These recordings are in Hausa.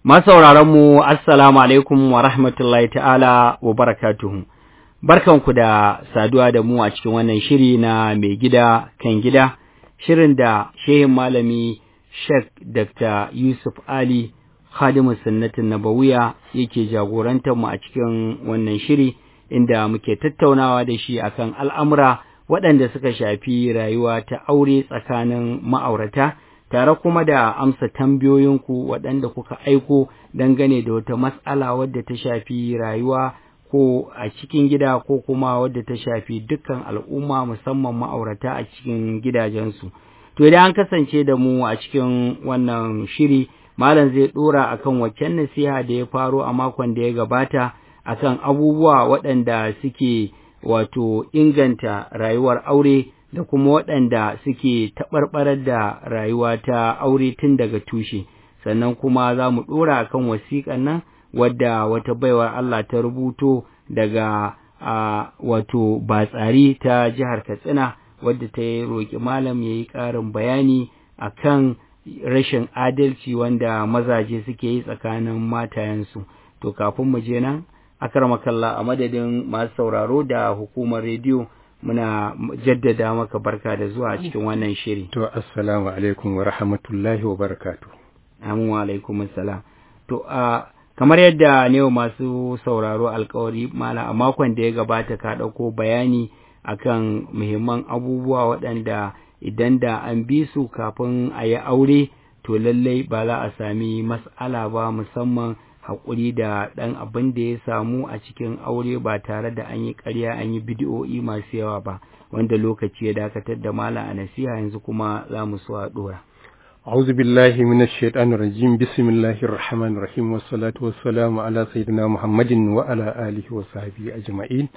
mu assalamu alaikum wa rahmatullahi ta'ala wa barakatuhu. Barkanku da saduwa da mu a cikin wannan shiri na mai gida kan gida, shirin da shehin malami Sheikh Dr. Yusuf Ali Khadimu Sunnatin Nabawiya yake jagorantar mu a cikin wannan shiri inda muke tattaunawa da shi akan al'amura waɗanda suka shafi rayuwa ta aure tsakanin ma'aurata. tare kuma da amsa tambayoyinku waɗanda kuka aiko dangane da wata matsala wadda ta shafi rayuwa ko a cikin gida ko kuma wadda ta shafi dukkan al'umma musamman ma'aurata a cikin gidajensu. To idan an kasance da mu a cikin wannan shiri, Malam zai ɗora akan waccan nasiha da ya faro a makon da ya gabata akan abubuwa waɗanda suke wato inganta rayuwar aure. da kuma waɗanda suke taɓarɓarar da rayuwa ta aure tun daga tushe sannan kuma za mu ɗora kan wasiƙan nan wadda wata baiwar Allah ta rubuto daga a wato batsari ta jihar Katsina wadda ta roƙi malam ya yi ƙarin bayani a kan rashin adalci wanda mazaje suke yi tsakanin matayensu to kafin mu je nan akarmakalla a madadin masu sauraro da hukumar rediyo muna jaddada maka barka da zuwa cikin wannan shiri. To, assalamu alaikum wa rahmatullahi wa barakatu. Amin wa alaikum assalam. To, a kamar yadda ne masu sauraro alkawari mala a makon da ya gabata ka ɗauko bayani akan muhimman abubuwa waɗanda idan da an bi su kafin a yi aure to lallai ba za a sami mas'ala ba musamman haƙuri da ɗan abin da ya samu a cikin aure ba tare da an yi ƙarya an yi bidiyo'i masu yawa ba wanda lokaci ya dakatar da mala a nasiha yanzu kuma za mu so a ɗora. أعوذ بالله من الشيطان الرجيم بسم الله الرحمن الرحيم والصلاة والسلام على سيدنا محمد وعلى آله وصحبه أجمعين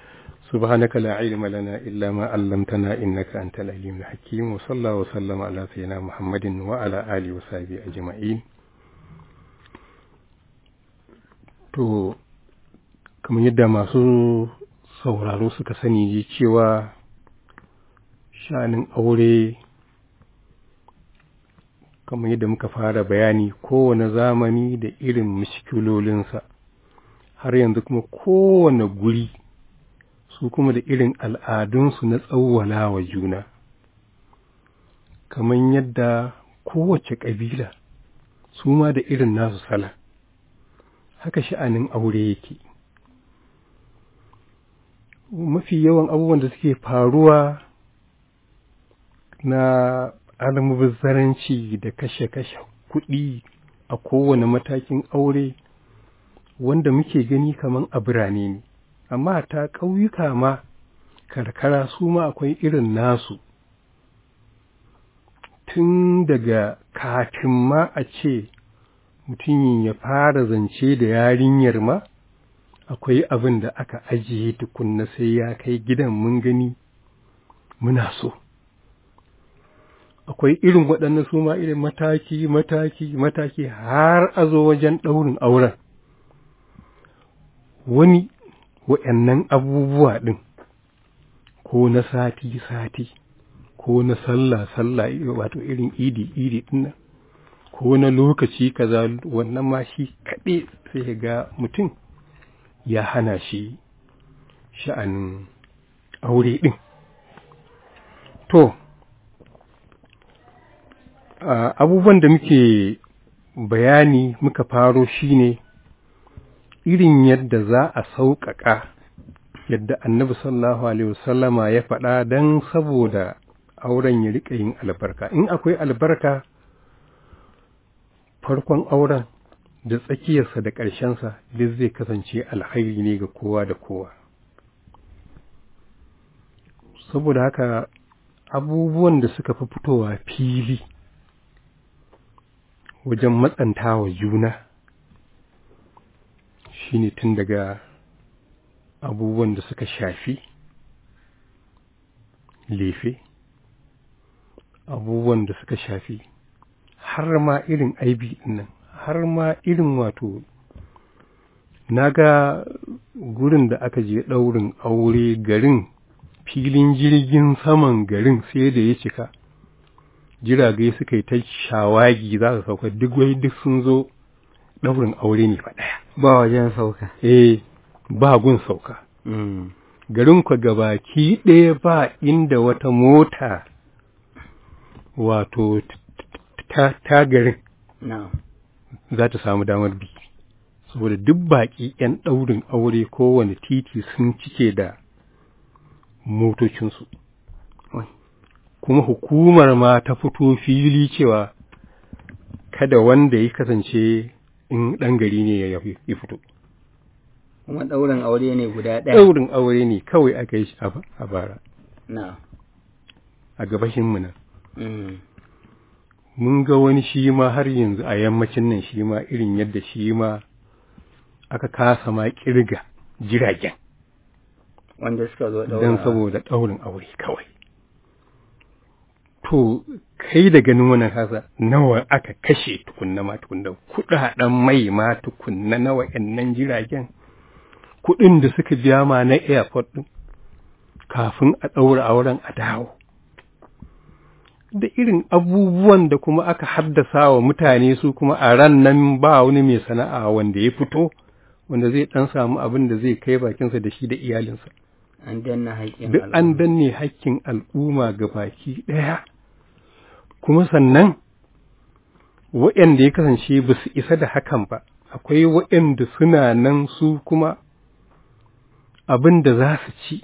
سبحانك لا علم لنا إلا ما علمتنا إنك أنت العليم الحكيم وصلى الله وسلم على سيدنا محمد وعلى آله وصحبه أجمعين To, kamar yadda masu sauraro suka sani ji cewa sha'anin aure kamar yadda muka fara bayani kowane zamani da irin mishkilolinsa har yanzu kuma kowane guri su kuma da irin al'adunsu na tsawwala wa juna kamar yadda kowace ƙabila su ma da irin nasu sala haka sha'anin aure yake mafi yawan abubuwan da suke faruwa na almubazzaranci da kashe-kashe kuɗi a kowane matakin aure wanda muke gani kaman a birane ne amma ta ƙauyuka ma karkara su ma akwai irin nasu tun daga kafin ma a ce mutumin ya fara zance da yarinyar ma akwai abin da aka ajiye tukunna sai ya kai gidan mun gani muna so akwai irin waɗannan su ma irin mataki mataki mataki har a zo wajen ɗaurin auren wani waɗannan abubuwa ɗin ko na sati sati ko na sallah sallah wato irin idi idi ɗin nan ko na lokaci kaza wannan ma shi kaɗai sai ga mutum ya hana shi sha'anin aure ɗin. To, abubuwan da muke bayani muka faro shine irin yadda za a sauƙaƙa yadda annabi sallallahu alaihi wasallama ya faɗa don saboda auren ya riƙa yin albarka in akwai albarka farkon auren da tsakiyarsa da ƙarshensa duk zai kasance alhairi ne ga kowa da kowa saboda haka abubuwan da suka fi fitowa fili wajen matsantawa juna shine tun daga abubuwan da suka shafi lefe abubuwan da suka shafi har ma irin aibi nan har ma irin wato na ga gurin da aka je ɗaurin aure garin filin jirgin saman garin sai da ya cika jirage suka yi ta shawagi za su sauka duk wai duk sun zo ɗaurin aure ne fa ɗaya ba wajen sauka eh ba gun sauka mm. garin ku gabaki ɗaya ba inda wata mota wato t- t- ta, ta garin na'am za ta samu damar bi saboda duk baƙi 'yan ɗaurin aure kowane titi sun cike da motocinsu Wai. kuma hukumar ma ta fito fili cewa kada wanda ya kasance in ɗan gari ne ya ya fito kuma ɗaurin aure ne guda ɗaya ɗaurin aure ne kawai aka yi shi a ba- a bara na'am a gabashinmu nan mm. mun ga wani shi ma har yanzu a yammacin nan shi ma irin yadda shi ma aka kasa ma kirga jiragen wanda suka zo ɗaura don saboda ɗaurin aure kawai to kai da ganin wannan kasa nawa aka kashe tukunna ma tukunna kuɗaɗen mai ma tukunna na wa'annan jiragen kuɗin da suka biya ma na airport ɗin kafin a ɗaura auren a dawo da irin abubuwan da kuma aka haddasa wa mutane su kuma a ran nan ba wani mai sana'a wanda ya fito wanda zai ɗan samu abin da zai kai bakinsa da shi da iyalinsa an danna haƙƙin duk an danne hakkin al'umma ga baki ɗaya kuma sannan waɗanda ya kasance ba su isa da hakan ba akwai waɗanda suna nan su kuma abin da za su ci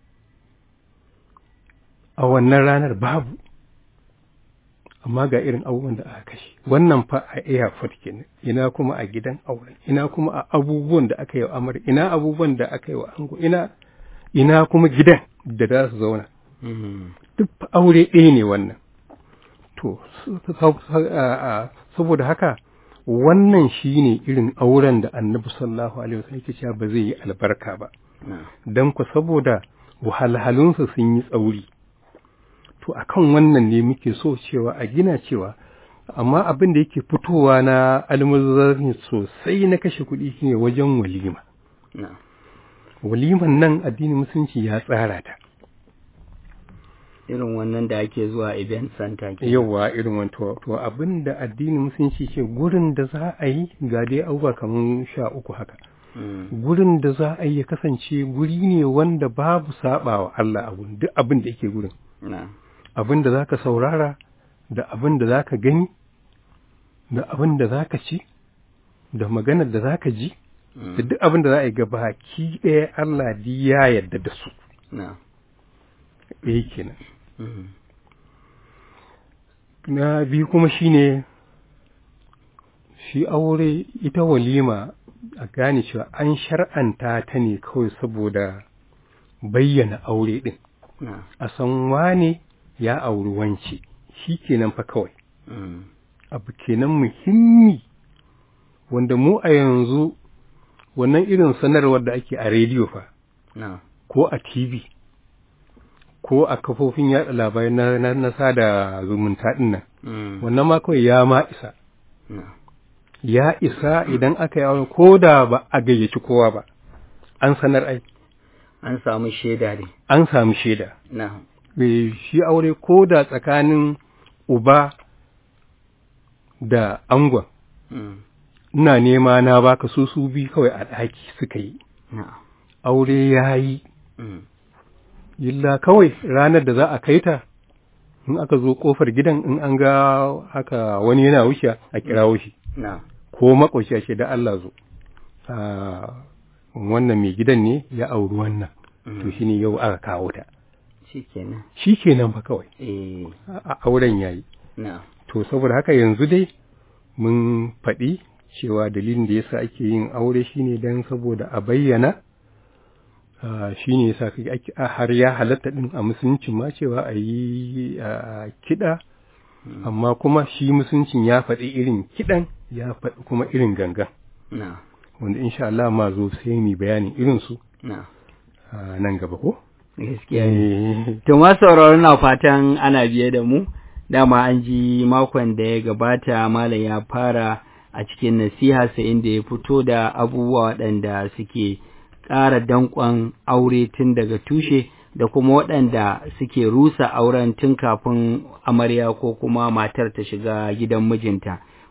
a wannan ranar babu amma ga irin abubuwan da aka kashe wannan fa a airport kenan ina kuma a gidan auren ina kuma a abubuwan da aka yi wa amar ina abubuwan da aka yi wa ango ina ina kuma gidan da za su zauna Mm. duk fa aure ɗaya ne wannan to su- su- su- a- a- saboda haka wannan shine irin auren da annabi sallallahu alaihi wasallam yake cewa ba zai yi albarka ba na'am dan ku saboda wahalhalunsa sun yi tsauri to akan wannan ne muke so cewa a gina cewa amma abin da yake fitowa na almuzarni sosai na kashe kuɗi shine wajen walima na'am waliman nan addinin musulunci ya tsara ta irin wannan da ake zuwa event center ke yawa irin wani to to abin da addinin musulunci ce gurin da za a yi ga dai abubuwa kamar sha uku haka Mm. gurin da za a yi ya kasance guri ne wanda babu sabawa Allah a gurin duk abin da yake gurin na'am abin da zaka saurara da abin da zaka gani da abin da zaka ci da maganar da zaka ji Mm. da duk abin da za a yi ga baki ɗaya Allah di ya yarda da su na'am ɗaya kenan Mm. na biyu kuma shine shi aure ita walima a gane cewa an shar'anta ta ne kawai saboda bayyana aure ɗin na'am a san wane ya auri wance shi kenan fa kawai Mm. abu kenan muhimmi wanda mu a yanzu wannan irin sanarwar da ake a rediyo fa na'am ko a tv ko a kafofin yaɗa labarai na, na, na sada zumunta ɗin nan Mm. wannan ma kawai ya ma isa na'am ya isa idan aka yi aure ko da ba a gayyaci kowa ba an sanar ai an samu shaida ne an samu shaida na'am Eh, shi aure ko da tsakanin uba da angon Mm. ina nema na baka su su bi kawai a ɗaki suka yi na'am aure ya yi Mm. illa kawai ranar da za a kai ta in aka zo kofar gidan in an ga haka wani yana wuce a kirawo shi na'am ko makwashe ce da Allah zo Ah, wannan mai gidan ne ya auri wannan to Mm. shine yau aka kawo ta shikenan shi kenan fa kawai eh a- a- auren yayi na'am to saboda haka yanzu dai mun faɗi cewa dalilin da yasa ake yin aure shine dan saboda a bayyana ah, shine yasa kai ake a- har ya halatta din a musuluncin ma cewa a yi ah, kiɗa Mm. amma kuma shi musuluncin ya faɗi irin kiɗan ya faɗi kuma irin gangan na'am wanda insha Allah ma zo sai mu bayanin irin su na'am a nan gaba ko gaskiya ne Eh, To ma sauraro na fatan ana biye da mu, dama an ji makon da ya gabata Malam ya fara a cikin nasiha sai inda ya fito da abubuwa waɗanda suke ƙara danƙon aure tun daga tushe da kuma waɗanda suke rusa auren tun kafin amarya ko kuma matar ta shiga gidan mijinta.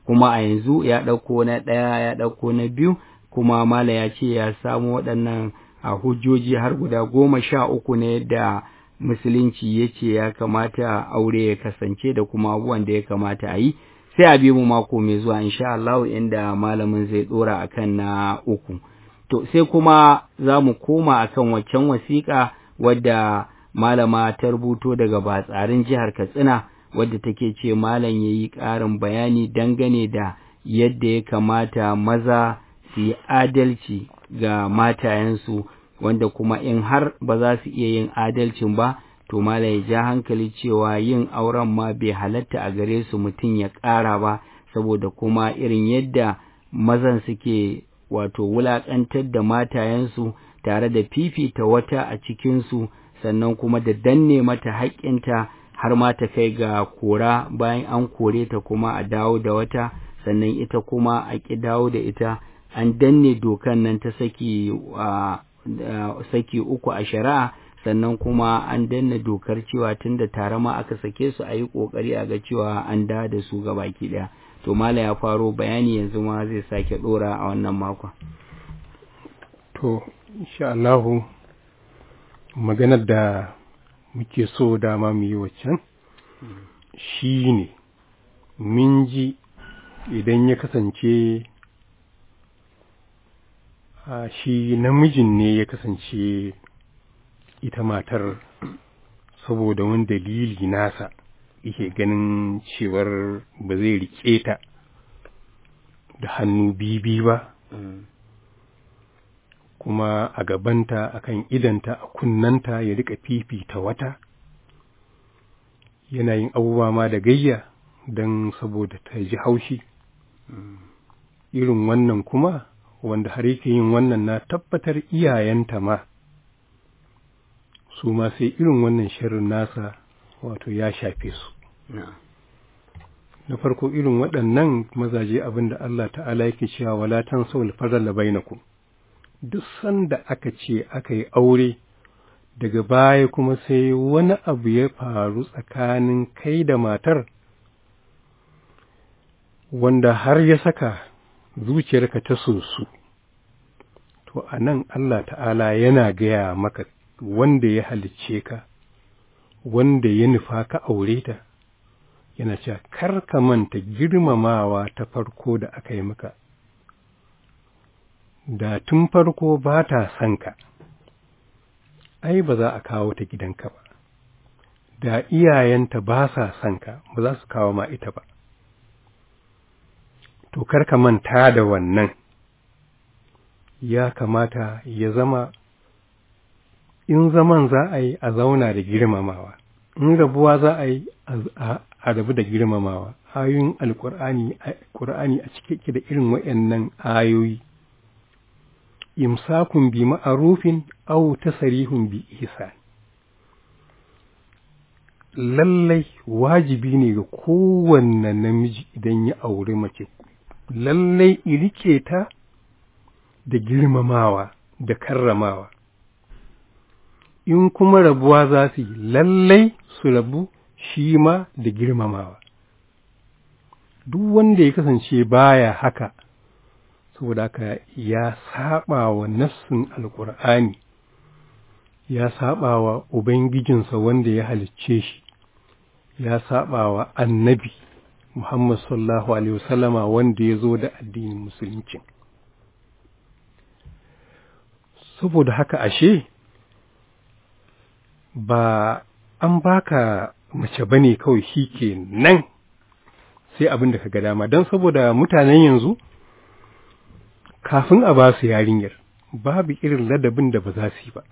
kuma a yanzu ya ɗauko na ɗaya ya ɗauko na biyu kuma mala ya ce ya samu waɗannan a hujjoji har guda goma sha uku ne da musulunci ya ce ya kamata aure ya kasance da kuma abubuwan da ya kamata a yi sai a bi mu mako mai zuwa insha Allah inda malamin zai dora akan na uku to sai kuma za mu koma akan waccan wasiƙa wadda malama ta rubuto daga batsarin jihar Katsina wadda take ce malam ya yi ƙarin bayani dangane da yadda ya kamata maza su yi adalci ga matayensu wanda kuma in har ba za su iya yin adalcin ba to mala ya ja hankali cewa yin auren ma bai halatta a gare su mutum ya ƙara ba saboda kuma irin yadda mazan suke wato wulaƙantar da matayensu tare da fifita wata a cikinsu sannan kuma da danne mata haƙƙinta har ma ta kai ga kora bayan an kore ta kuma a dawo da wata sannan ita kuma a ƙi dawo da ita an danne dokan nan ta saki uh, saki uku a shari'a sannan kuma an danna dokar cewa tun da tare ma aka sake su a yi ƙoƙari a ga cewa an da da su ga baki ɗaya to mala ya faro bayani yanzu ma zai sake ɗora a wannan makon to insha Allahu maganar da muke so dama mu yi waccan shi ne min ji idan ya kasance a shi namijin ne ya kasance ita matar saboda wani dalili nasa yake ganin cewar ba zai rike ta da hannu bibi ba kuma a gabanta akan idanta a kunnanta ya rika fifita wata yana yin abubuwa ma da gayya don saboda ta ji haushi irin wannan kuma wanda har yake yin wannan na tabbatar iyayenta ma su ma sai irin wannan shirin nasa wato ya shafe su na farko irin waɗannan mazaje abin da Allah ta'ala yake cewa wala tan saul fadala bainakum duk sanda aka ce aka yi aure daga baya kuma sai wani abu ya faru tsakanin kai da matar wanda har ya saka zuciyarka ta sosu to a nan Allah ta'ala yana gaya maka wanda ya halicce ka wanda ya nufa ka aure ta yana cewa kar ka manta girmamawa ta farko da aka yi maka da tun farko ba ta son ka ai ba za a kawo ta gidanka ba da iyayenta ba sa son ka ba za su kawo ma ita ba to kar ka manta da wannan ya kamata ya zama in zaman za a yi a zauna da girmamawa in rabuwa za a yi a rabu da girmamawa ayoyin alkur'ani a cike da irin waɗannan ayoyi imsakun bi ma'arufin aw tasrihun bi ihsan lallai wajibi ne ga kowanne namiji idan ya aure mace lallai irike ta da girmamawa da karramawa in kuma rabuwa za su yi lallai su rabu shi ma da girmamawa duk wanda ya kasance baya haka saboda haka ya saba wa nassin alkur'ani ya saba wa ubangijinsa wanda ya halicce shi ya saba wa annabi muhammad sallallahu alaihi wasallama wanda ya zo da addinin musulunci saboda haka ashe ba an baka mace bane kawai shi ke nan sai abin da ka ga dama don saboda mutanen yanzu kafin a ba su yarinyar babu irin ladabin da ba za su yi ba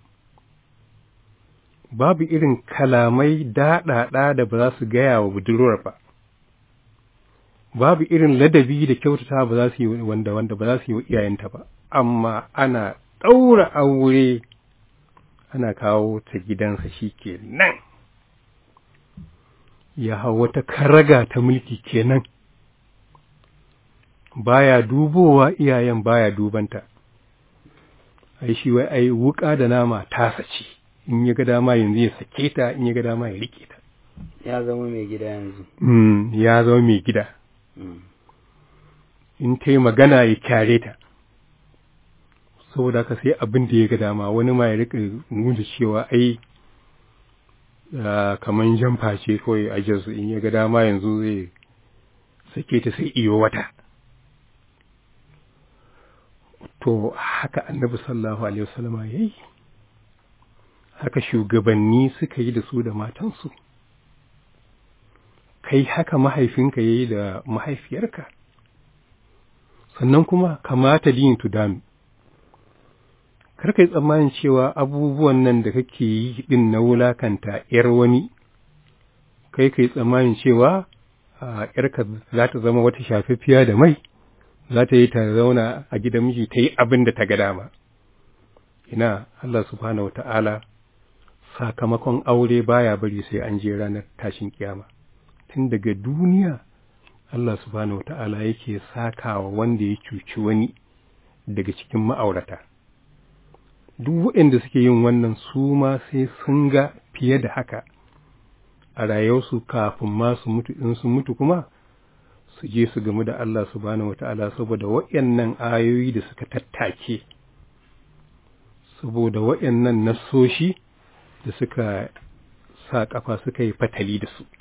babu irin kalamai daɗaɗa da ba za su gaya wa budurwar ba babu irin ladabi da kyautata ba za su yi wanda wanda ba za su yi wa iyayenta ba amma ana ɗaura aure ana kawo ta gidansa shi ke nan ya hau wata karaga ta mulki kenan baya dubowa iyayen baya dubanta ai shi wai ai wuka da nama tasa ce in ya ga dama yanzu ya sake ta in ya ga dama ya rike ta ya zama mai gida yanzu mm, ya zama mai gida mm. in ta yi magana ya kyare ta saboda ka sai abin da ya ga dama wani ma ya rika nuna cewa ai kamar jamfa ce kawai a jinsu in ya ga dama yanzu zai sake ta sai iyo wata to haka annabi sallallahu alaihi wasallama ya yi haka shugabanni suka yi da su da matansu kai haka mahaifinka ya yi da mahaifiyarka sannan kuma kamata liyin tudanu karka yi tsammanin cewa abubuwan nan da kake yi din na wulakanta ‘yar wani kai ka yi tsammanin cewa ‘yarka za ta zama wata shafaffiya da mai za ta yi ta zauna a gidan miji ta yi abin da ta ga dama ina Allah subhanahu wa ta'ala sakamakon aure baya bari sai an je ranar tashin kiyama tun daga duniya Allah subhanahu wa ta'ala yake sakawa wanda ya cuci wani daga cikin ma'aurata duk waɗanda suke yin wannan su ma sai sun ga fiye da haka a rayuwarsu kafin ma su mutu in su mutu kuma su je su gamu da Allah subhanahu wa ta'ala saboda waɗannan ayoyi da suka tattake saboda waɗannan nassoshi da suka sa ƙafa suka yi fatali da su.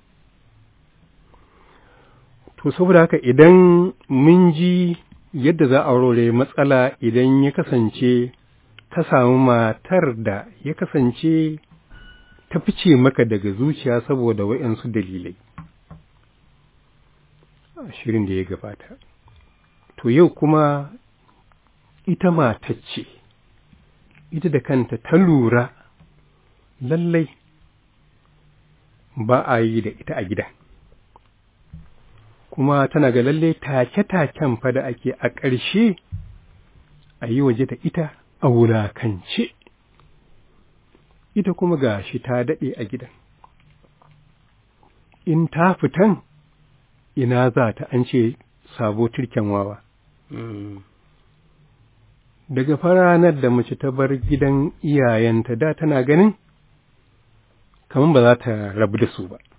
To, saboda haka idan mun ji yadda za a rore matsala idan ya kasance ka samu matar da ya kasance ta fice maka daga zuciya saboda waɗansu dalilai. Shirin da ya gabata. To, yau kuma ita matacce, ita da kanta ta lura lallai ba a yi da ita a gida kuma tana ga lallai take-taken fa da ake a ƙarshe a yi waje da ita a wulakance ita kuma ga shi ta daɗe a gidan in ta fitan ina za ta an ce sabo turken wawa daga faranar da mace ta bar gidan iyayenta da tana ganin kamar ba za ta rabu da su ba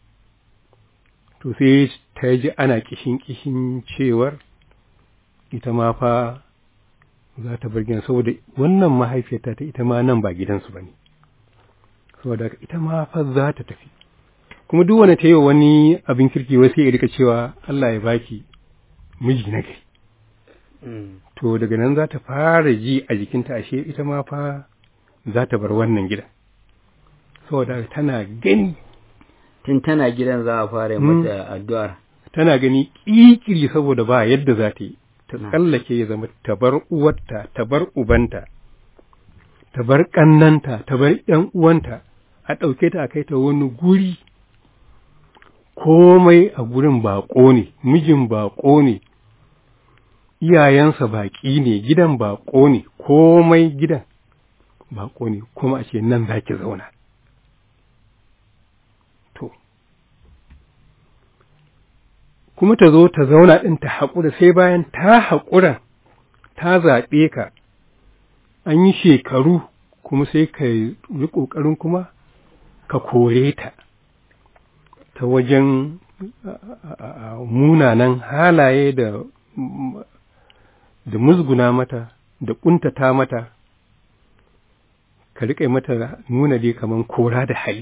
to sai ta ji ana kishin kishin cewar ita ma fa za ta bar gidan saboda wannan mahaifiyarta ta ita ma nan ba gidansu ba ne saboda ita ma fa za ta tafi kuma duk wani ta yi wani abin kirki wasu ya rika cewa Allah ya baki miji na gari to daga nan za ta fara ji a jikinta ashe ita ma fa za ta bar wannan gidan saboda tana gani tun tana gidan za a fara mata addu'ar tana gani ƙiƙiri saboda ba yadda za ta yi ta tsallake ya zama ta bar uwarta ta bar ubanta ta bar ƙannanta ta bar ƴan uwanta a ɗauke ta a kai ta wani guri komai a gurin baƙo ne mijin baƙo ne iyayensa baƙi ne gidan baƙo ne komai gidan baƙo ne kuma a ce nan za ki zauna to kuma ta zo ta zauna ɗin ta haƙura sai bayan ta haƙura ta zaɓe ka an yi shekaru kuma sai ka yi ƙoƙarin kuma ka kore ta ta wajen munanan halaye da da musguna mata da ƙuntata mata ka riƙe mata nuna dai kaman kora da hali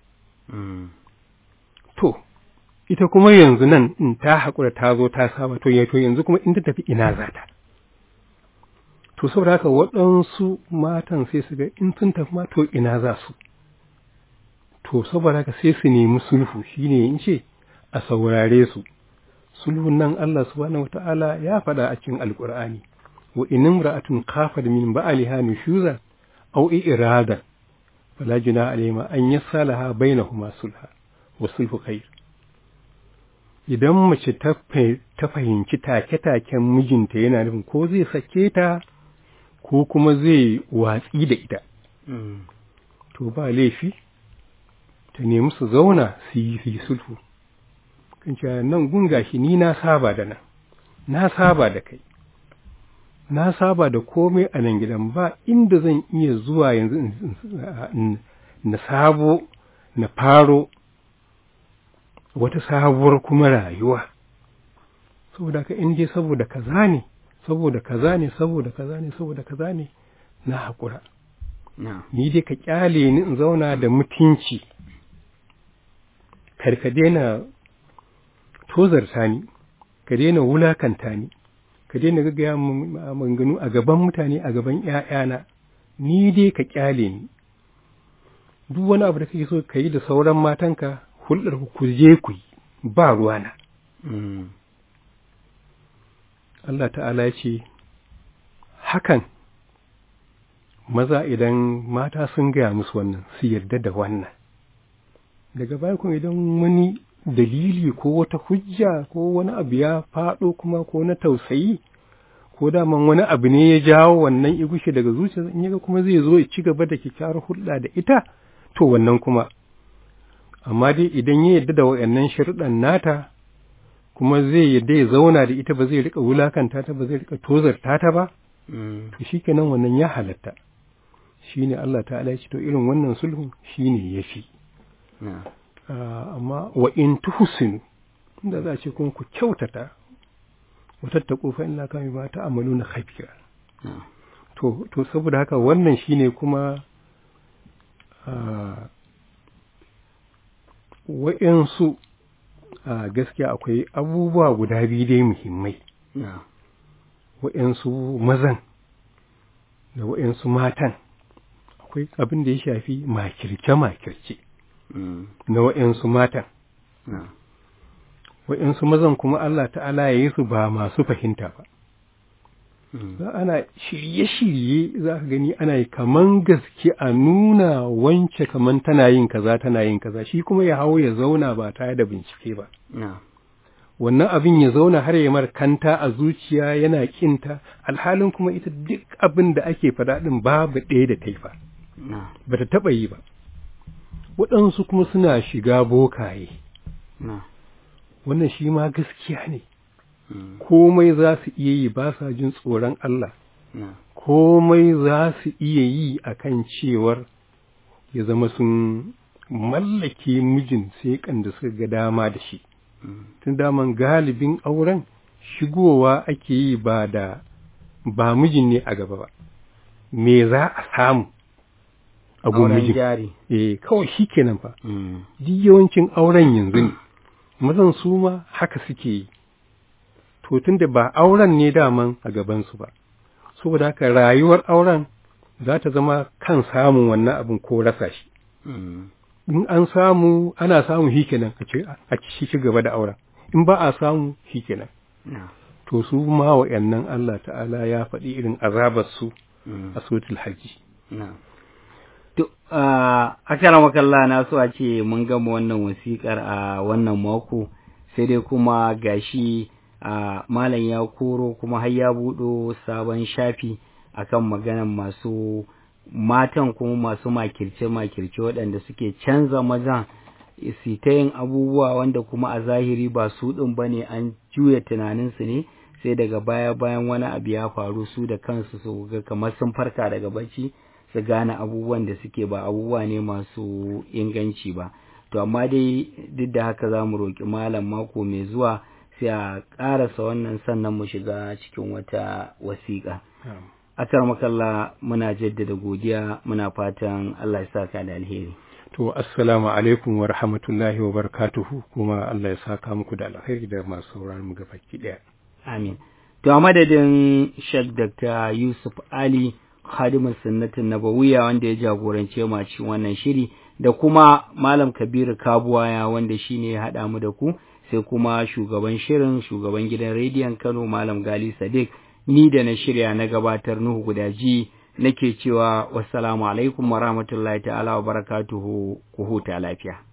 to ita kuma yanzu nan in ta haƙura ta zo ta saba to to yanzu kuma in ta tafi ina za ta to saboda haka waɗansu matan sai su ga in sun tafi ma to ina za su to saboda haka sai su nemi sulhu shine in ce a saurare su sulhun nan Allah subhanahu wata'ala ya faɗa a cikin alƙur'ani wa in imra'atun khafat min ba'liha nushuzan aw iradan fala junaha alayhima an yasalaha bainahuma sulha wa sulhu khair idan mace ta fahimci take-taken mijinta yana nufin ko zai sake ta ko kuma zai watsi da ita to ba laifi ta nemi su zauna su yi sulhu kan cewa nan gun gashi ni na saba da nan na saba da kai na saba da komai a nan gidan ba inda zan iya zuwa yanzu na sabo na faro wata sabuwar kuma rayuwa saboda ka in dai saboda kaza ne saboda kaza ne saboda kaza ne saboda kaza ne na haƙura na ni dai ka kyale ni in zauna da mutunci kar ka daina tozarta ni ka daina wulakanta ni ka daina gaggaya min maganganu a gaban mutane a gaban ƴaƴana ni dai ka kyale ni duk wani abu da kake so ka yi da sauran matanka hulɗar ku ku je ku yi ba ruwana mm, Allah ta'ala ya ce hakan maza idan mata sun gaya musu wannan su yarda da wannan daga baya kuma idan wani dalili ko wata hujja ko wani abu ya faɗo kuma ko na tausayi ko daman wani abu ne ya jawo wannan igushe daga zuciya in yaga kuma zai zo ya ci gaba da kyakkyawar hulɗa da ita to wannan kuma amma dai idan ya yarda da wayannan sharuɗan nata kuma zai yarda ya zauna da ita ba zai rika wulakanta ta ba zai rika tozarta ta ba mm, to shikenan wannan ya halatta shine Allah ta'ala ya ce to irin wannan sulhu shine yafi na Ah, amma wa in tuhsinu inda za a ce kuma ku kyautata wa tattaqu fa inna kama ma ta'maluna khabira na to to saboda haka wannan shine kuma ah, wa'insu a gaskiya akwai abubuwa guda biyu dai muhimmai na wa'insu mazan da wa'insu matan akwai abin da ya shafi makirce-makirce mm, na wa'insu matan na wa'insu mazan kuma Allah ta'ala ya yi su ba masu fahimta ba mm, za ana shirye-shirye za ka gani ana yi kaman gaske a nuna wance kaman tana yin kaza tana yin kaza shi kuma ya hau ya zauna ba tare da bincike ba na wannan abin ya zauna har ya mar kanta a zuciya yana kinta alhalin kuma ita duk abin da ake faɗa ɗin babu ɗaya da taifa na ba ta taɓa yi ba waɗansu kuma suna shiga bokaye na wannan shi ma gaskiya ne mm, komai za su iya yi ba sa jin tsoron Allah na komai za su iya yi a kan cewar ya zama sun mallake mijin sai da suka ga dama da shi mm, tun daman galibin auren shigowa ake yi ba da ba mijin ne a gaba ba me za a samu a gun auren mijin jari eh kawai shi kenan fa mm, duk yawancin auren yanzu ne mazan su ma haka suke yi to tunda ba auren ne daman a gabansu ba saboda haka rayuwar auren za ta zama kan samun wannan abin ko rasa shi mm, in an samu ana samu shi kenan a ci a ci ci gaba da auren in ba a samu shi kenan na to su ma wa'annan Allah ta'ala ya faɗi irin azabar su mm. a suratul hajji Na. To, a makalla na so a ce mun gama wannan wasiƙar a wannan mako, sai dai kuma gashi a malam ya koro kuma har ya buɗo sabon shafi akan maganan masu matan kuma masu makirce-makirce waɗanda suke canza mazan su ta yin abubuwa wanda kuma a zahiri ba su ɗin ba ne an juya tunaninsu ne sai daga baya bayan wani abu ya faru su da kansu su ga kamar sun farka daga bacci su gane abubuwan da suke ba abubuwa ne masu inganci ba to amma dai duk da haka za mu roƙi malam mako mai zuwa sai a ƙarasa wannan sannan mu shiga cikin wata wasiƙa akar makalla muna jaddada godiya muna fatan Allah ya saka da alheri to assalamu alaikum wa rahmatullahi wa barakatuhu kuma Allah ya saka muku da alheri da masu sauraron mu gabaki daya amin to a madadin Sheikh Dr. Yusuf Ali khadimin sunnatin nabawiya wanda ya jagorance mu a cikin wannan shiri da kuma Malam Kabiru Kabuwaya wanda shine ya haɗa mu da ku sai kuma shugaban shirin shugaban gidan rediyon Kano Malam Gali Sadiq ni da na shirya na gabatar Nuhu Gudaji nake cewa wassalamu alaikum wa rahmatullahi ta'ala wa barakatuhu ku huta lafiya